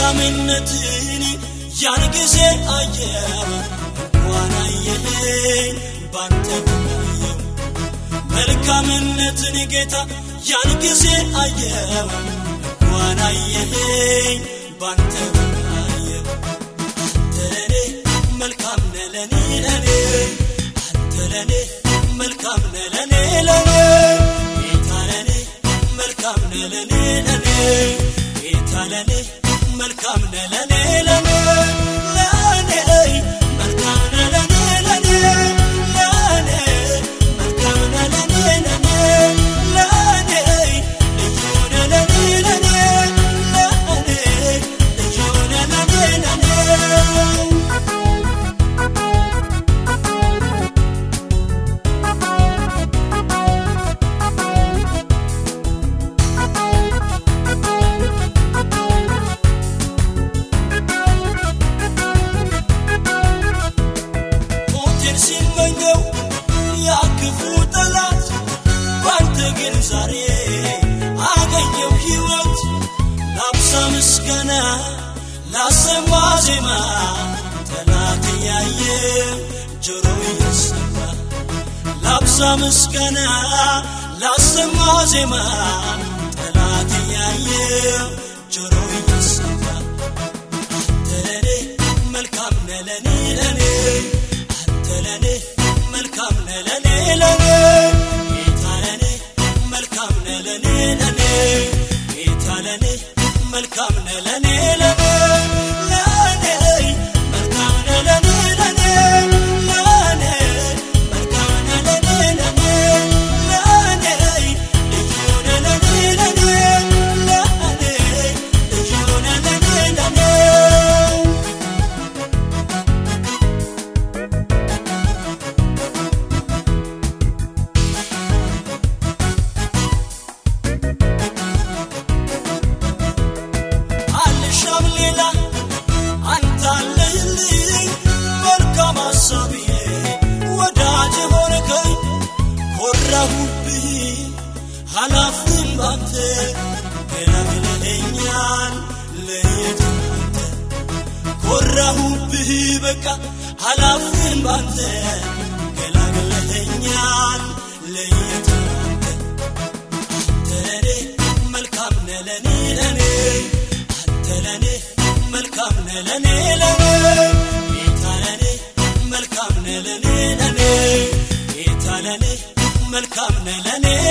መልካምነትን ያን ጊዜ አየው እንኳን አየኸኝ ባንተ ብናየው መልካምነትን ጌታ ያን ጊዜ አየው እንኳን አየኸኝ ባንተ ብናየው አንተ ለኔ መልካም ነህ ለኔ ለኔ አንተ ለኔ መልካም ነህ ለኔ ለኔ ጌታ ለኔ መልካም ነህ ለኔ ለኔ ጌታ ለኔ መልካም ነህ ለኔ ለኔ ለኔ መልካም ነህ ለኔ ለኔ ለኔ መልካም ነህ ለኔ ለኔ ለኔ ልዩ ነህ ለኔ ለኔ ለኔ ልዩ ነህ ለኔ ለኔ ሞቴን ሲመኘው ያ ክፉ ጠላት ባንተ ግን ዛሬ አገኘው ሕይወት ላብዛ ምስጋና ላሰማ ዜማ ጠላት እያየ ጆሮ እየሰማ ላብዛ ምስጋና ላሰማ ዜማ ጠላት እያየ ጆሮ እየሰማ አንተ ለኔ መልካም ነህ ለኔ ለኔ አንተ ለኔ መልካም ነህ ለኔ ለኔ ጌታ ለኔ መልካም ነህ ለኔ ለኔ ጌታ ለኔ መልካም ነህ ለኔ ለኔ ለኔ መልካም ነህ ለኔ ለኔ ለኔ መልካም ነህ ለኔ ለኔ ለኔ ልዩ ነህ ለኔ ለኔ ለኔ ልዩ ነህ ለኔ ለኔ አልሻም ሌላ አንተ አለህልኝ መልካም ሐሳብዬ ወዳጅ ሆንከኝ ኮራሁብህ ኃላፊም ባንተ ገላግለኸኛል ለየት አንተ ኮራሁብህ በቃ ኃላፊም ባንተ ገላግለኸኛል ለየት አንተ አንተ ለኔ መልካም ነህ ለኔ ለኔ አንተ ለኔ መልካም ነህ ለኔ ለኔ ጌታ ለኔ መልካም ነህ ለኔ ለኔ ጌታ ለኔ መልካም ነህ ለኔ